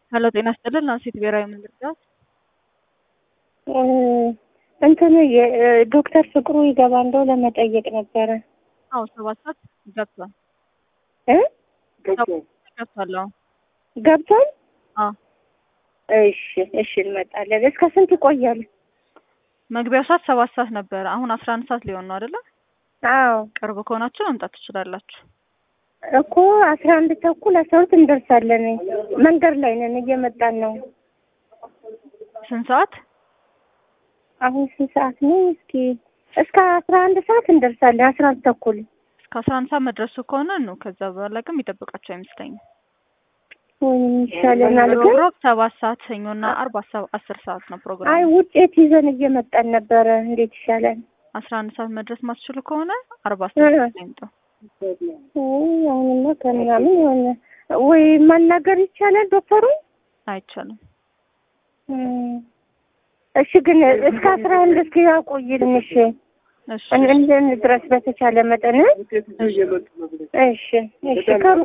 ሄሎ ጤና ይስጥልን ናንሲት ብሔራዊ መንገድ እንትን ዶክተር ፍቅሩ ይገባ እንደው ለመጠየቅ ነበረ። አዎ ሰባት ሰዓት ገብቷል እ ገብቷል። አዎ ገብቷል። አዎ እሺ እሺ እንመጣለን። እስከ ስንት ይቆያል? መግቢያው ሰዓት ሰባት ሰዓት ነበረ። አሁን አስራ አንድ ሰዓት ሊሆን ነው አይደለ? አዎ ቅርብ ከሆናችሁ መምጣት ትችላላችሁ። እኮ አስራ አንድ ተኩል አስራ ሁለት እንደርሳለን። መንገድ ላይ ነን፣ እየመጣን ነው። ስንት ሰዓት? አሁን ስንት ሰዓት ነው? እስኪ እስከ አስራ አንድ ሰዓት እንደርሳለን። አስራ አንድ ተኩል እስከ አስራ አንድ ሰዓት መድረሱ ከሆነ ነው። ከዛ በኋላ ግን የሚጠብቃቸው አይመስለኝም። ወይም ይሻለናል ግን ሮብ ሰባት ሰዓት ሰኞና አርብ አሰ- አስር ሰዓት ነው ፕሮግራም። አይ ውጤት ይዘን እየመጣን ነበረ። እንዴት ይሻላል? አስራ አንድ ሰዓት መድረስ ማትችሉ ከሆነ አርባ ሰዓት ላይ ይምጡ። ውይ አሁንማ ከምናምን የሆነ ወይ ማናገር ይቻላል ዶክተሩ? አይቻልም። እም፣ እሺ ግን እስከ አስራ አንድ እስኪ ያቆይልን። እሺ እሺ እንድንድረስ በተቻለ መጠን እሺ እሺ ከሩ